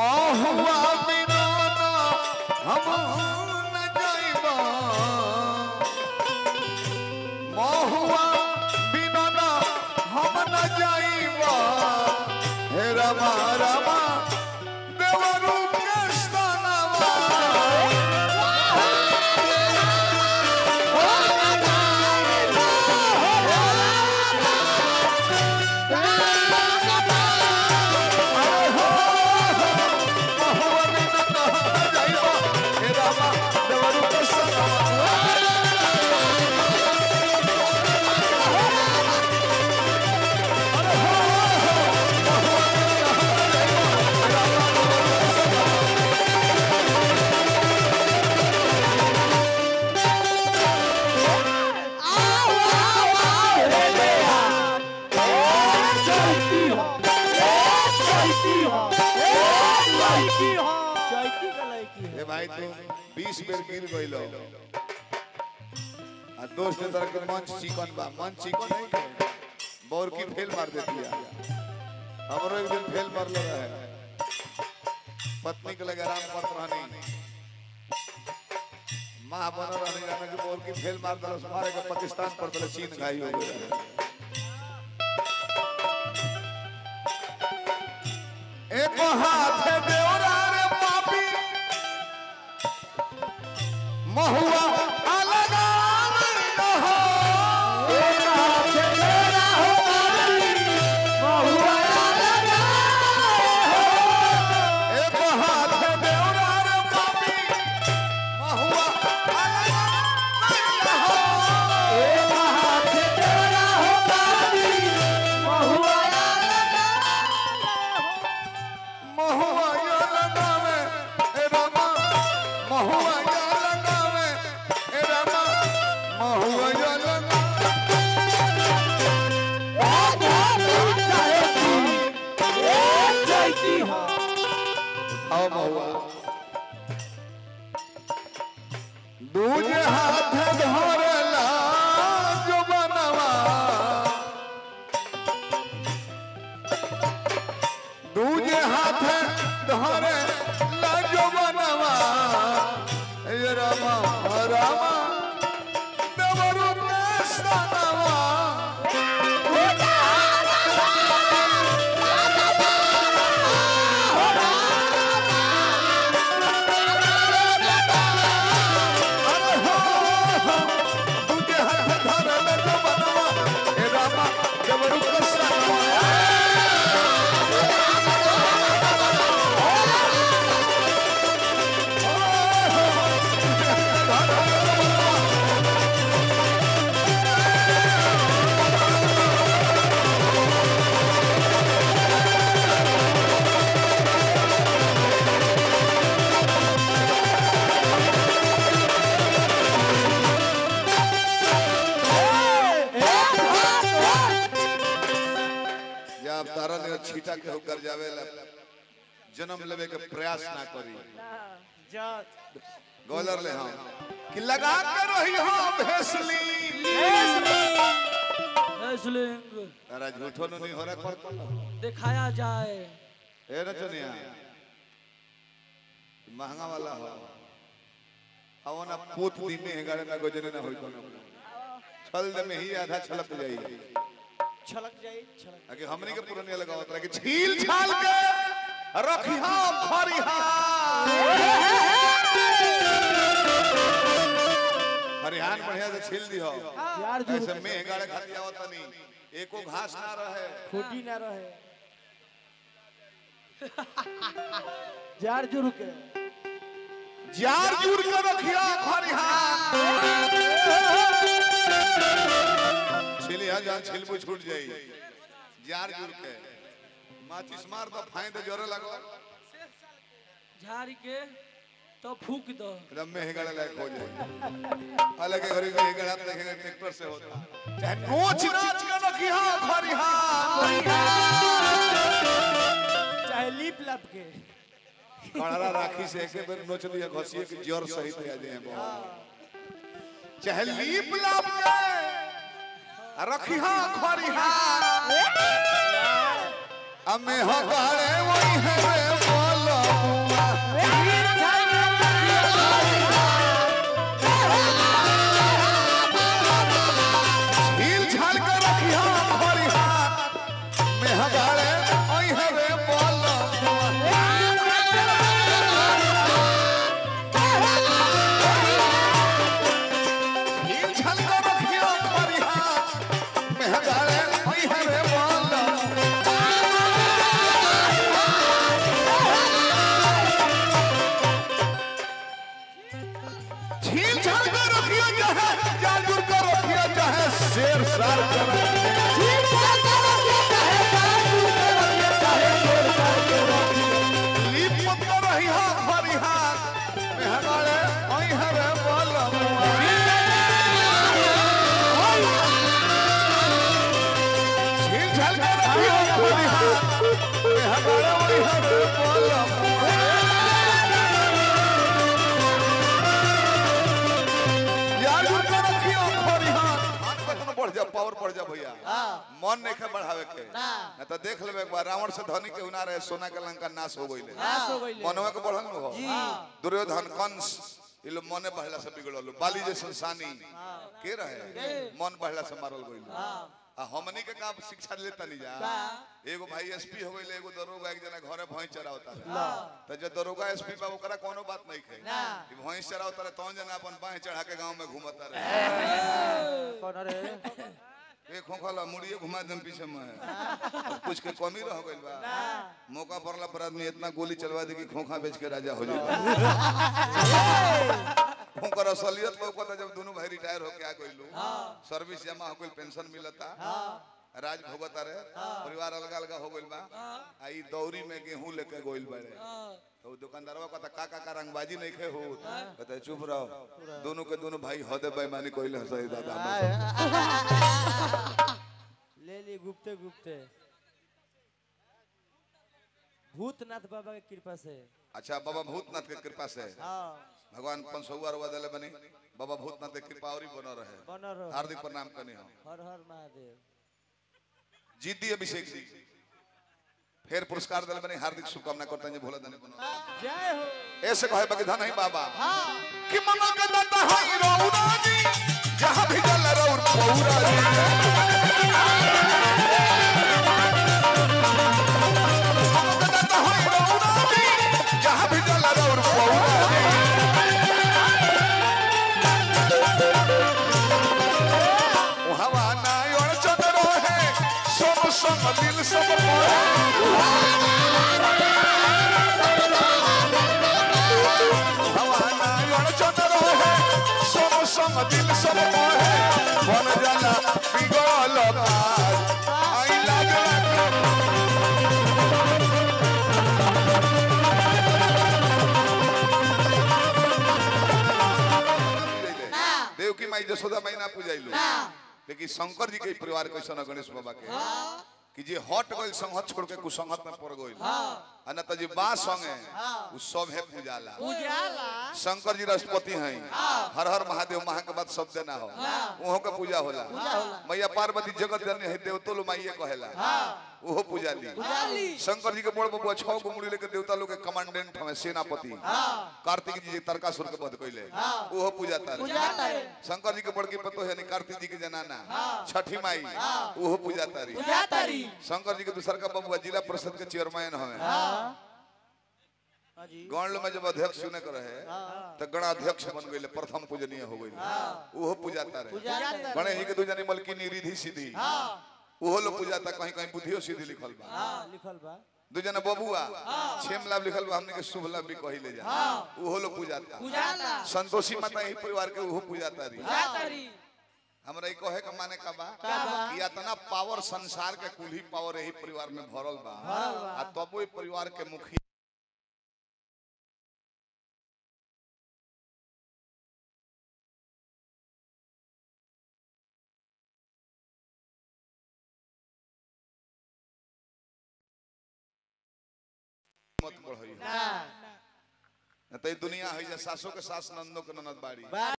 महुआ बिना हम न जाइबा महुआ बिना हम न जाइबा हे रमा रमा देवरू कृष्णनवा महुआ बिना हम न जाइबा हे रमा देवरू कृष्णनवा ए भाई तू 20 बेर गिर गइलो आ दोस्त ने तरह के मंच चिकन बा मंच चिकन नहीं के बोर की फेल मार देती है हमरो एक दिन फेल मार लगा है पत्नी के लगे आराम करत रहनी मां बन रहनी जाने कि बोर की फेल मार दलस मारे के पाकिस्तान पर तले चीन घाई हो गए एक हाथ देवरा रे पापी महुआ अलग अलग हो एक हाथ देवरा रे पापी महुआ अलग अलग हो महुआ या लगावे ए रामा महुआ या लगावे ए रामा महुआ या लगावे आओ महुआ दूजे हाथ धरला जो बनवा दूजे हाथ धरे लाजो बनवा ए रामा रामा देवरु कृष्णनवा अरे हो हो, दूजे हाथ धरे लाजो बनवा ए रामा देवरु कृष्णनवा जब तारा ने छीटा के होकर जावे ला जन्म लेवे के प्रयास ना करी गोलर ले हम कि लगा के रही हम भेसली रेसलिंग तारा झूठो नु नहीं हो रहा कर दिखाया जाए ए रचनिया महंगा वाला हो हवा ना पोत दिन में हेगारे ना गोजने ना होई कोनो छल दे में ही आधा छलक जाई छलक जाई छलक आगे हमने के पुराने लगावत रहा कि छील छाल के रखी हम खरिहा खरिहान बढ़िया से छील दी हो यार जो ऐसे में गाड़े खाती आवत नहीं एको घास ना रहे खोटी ना रहे जार जुर के जार जुड़ के रखिया खरिहान छिलिया जान छिलबू छूट जाई जार जुड़ के माचिस मार दो फाइन दे जोरे लगो झाड़ी के तो फूक दो एकदम में हेगड़ा लायक हो जाए अलग घरी में हेगड़ा आप देखेंगे ट्रैक्टर से होता चाहे नोच नाच के रखिया खरिहान चाहे लीप लप के कड़रा राखी से एक बेर नोच लिया घसिए कि जोर सहित आ जाए चाहे लीप लाप के रखिया खरिहा अमे हगाड़े वही है रे बोलो बढ़ जा भैया हाँ। मन नहीं के बढ़ावे के ना। ना तो देख लेबे एक बार रावण से धनी के उना रहे सोना के लंका नाश हो गइले नाश हो गइले। मनवा के बढ़ल न हो जी। दुर्योधन कंस ये लोग मने बढ़ला से बिगड़ल बाली जैसन सानी के रहे मन बढ़ला से मारल गइल आ हमनी के का शिक्षा लेता नहीं जा एगो भाई एसपी हो गइले एगो दरोगा एक जना घरे भैंस चरावता रहे त जे दरोगा एसपी बा ओकरा कोनो बात नहीं खे ना। कि भैंस चरावता रहे तौन जना अपन बाह चढ़ा के गांव में घूमता रहे कौन रे ए खोखला मुड़िए घुमा देम पीछे में अब कुछ के कमी रह गइल बा मौका पड़ला पर आदमी इतना गोली चलवा दे कि खोखा बेच के राजा हो जाए ओकर असलियत लौकता जब दोनों भाई रिटायर होके आ गइलू सर्विस जमा हो गइल पेंशन मिलता राज भोगता रहे परिवार अलग अलग हो गइल बा आ ई दौरी में गेहूं लेके गइल बाड़े तो उ दुकानदारवा कहता का का का रंगबाजी नहीं खे हो कहता चुप रहो दोनों के दोनों भाई हदे बेईमानी कइले हसई दादा हमरा ले ली गुप्ते गुप्ते भूतनाथ बाबा के कृपा से अच्छा बाबा भूतनाथ के कृपा से हाँ भगवान पंचौआ रुआ दिले बनी बाबा भूतनाथ के कृपा और बन रहे बन रहो हार्दिक प्रणाम करनी हम हर हर महादेव जीती अभिषेक जी फिर पुरस्कार दिले बनी हार्दिक शुभकामना करते हैं भोला दानी बनो जय हो ऐसे कहे बकी धन ही बाबा कि मनो के दाता है रौरा जी जहां भी जल रौर पौरा जी मनो के दाता है रौरा जी जहां भी जल रौर पौरा जी हवा ना और चंद्र है सब संग दिल सब मोहे हवाना और चंद्र है सब संग दिल सब मोहे बन जाला बिगड़ल बात आई लागला देव की माई जसोदा माई ना पूजाइलू लेकिन शंकर जी के परिवार कैसन है गणेश बाबा के कि जे हट गइल संगत छोड़ के कुसंगत में पड़ गइल आ ना त जे बा संगे उ सब है पूजाला उजाला शंकर जी राष्ट्रपति हैं हर हर महादेव महा के बाद सब देना हो वहाँ के पूजा होला मैया पार्वती जगत जननी है देवतो लो माइये कहेला ओहो पूजा ली शंकर जी के बड़ बबुआ छह गो मुड़ी लेके देवता लोग के कमांडेंट हमें सेनापति कार्तिक जी तरकासुर के वध कइले ओहो पूजा तारे शंकर जी के बड़की पतो है कार्तिक जी के जनाना छठी माई ओहो पूजा तारी जातारी शंकर जी के दूसर का बबुआ जिला परिषद के चेयरमैन हमें हाँ जी गौंड में जब अध्यक्ष चुने के रहे तो गणाध्यक्ष बन गए प्रथम पूजनीय हो गई ओहो पूजाता रहे जातारी गणेश जी के दू जनी मलकिनी रिधि सीधी ओहो लोग पूजाता कहीं कहीं बुद्धियो सीधी लिखल बा हाँ लिखल बा दू जना बबुआ छेम लाभ लिखल बा हमने के शुभ लाभ भी कही ले जा ओहो लोग पूजाता उजाला संतोषी माता यही परिवार के ओहो पूजाता रही जातारी हमरा ई कहे के माने का बा कि इतना पावर संसार के कुल ही पावर यही परिवार में भरल बा आ तबो ई परिवार के मुखिया मत बढ़ई ना न त ई दुनिया है जे सासो के सास नंदो के ननद बाड़ी बा